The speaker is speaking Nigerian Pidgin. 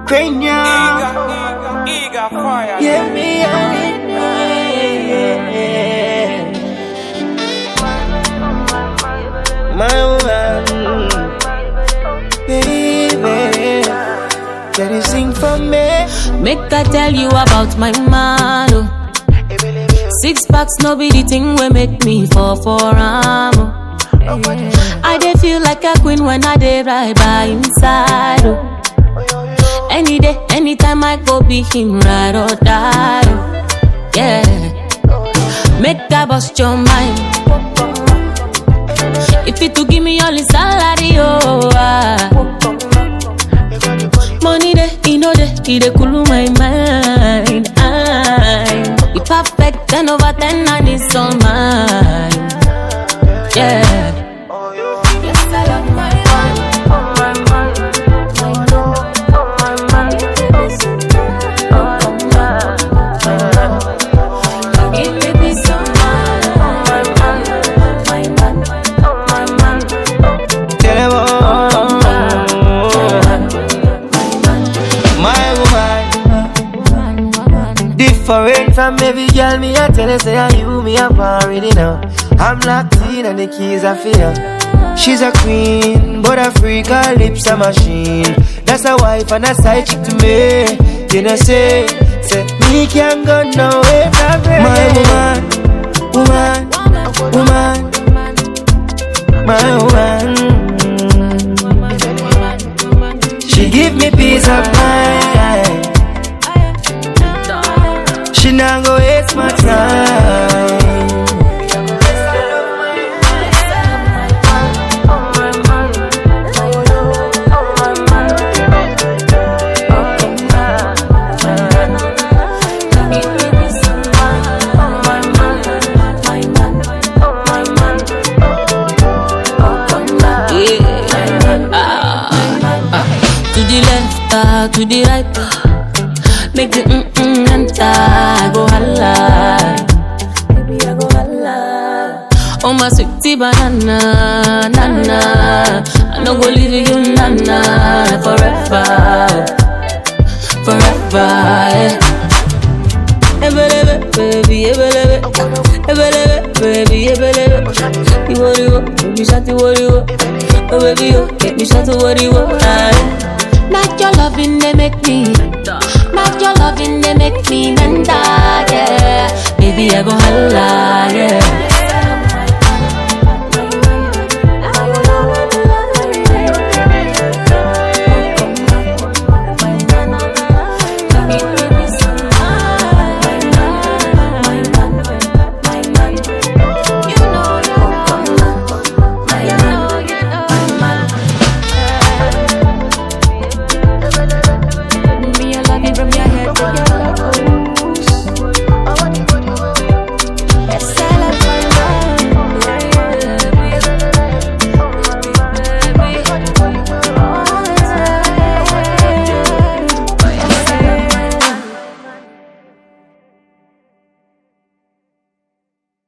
Cranium. Eager, eager fire. Yeah, me and it. My woman, baby, can you sing for me? Make I tell you about my man. oh. Six packs, no be the thing we make me fall for am. oh. I dey feel like a queen when I dey right by inside. Oh. Any day, anytime I go be him ride or die. Oh. Yeah, make I bust your mind. If you to give me all his salary, oh. ah. Money dey, he know dey, he dey cool my mind. I, he perfect ten over ten and it's all mine. Yeah. Yes, I love my man. Oh my man, my love, oh my man, oh my man, give me peace of mind. Oh my man, my man, oh my man, Tell them all. My woman, different from every girl. Me I tell her say I you me I'm already know. I'm locked in and the keys are for her. She's a queen, but a freak, her lips a machine. That's a wife and a side chick to me. You know say, say me can't go nowhere from her. My woman, woman, woman, my woman. She give me peace of mind. She not go waste my time. To the left, ah, to the right, ah. make the mm mm enter. I go holla, baby I go holla. Oh my sweetie banana, nana, I no go leave you, nana, forever, forever. Yeah. Ebelebe, baby, ebelebe, ebelebe, baby, ebelebe. Iworiwo, baby, shati woriwo. Oh baby, you make me shut to woriwo. Aye. Not your loving, they make me. Not your loving, they make me menda, yeah. Baby, I go holla, yeah. Me, I love you from your head to your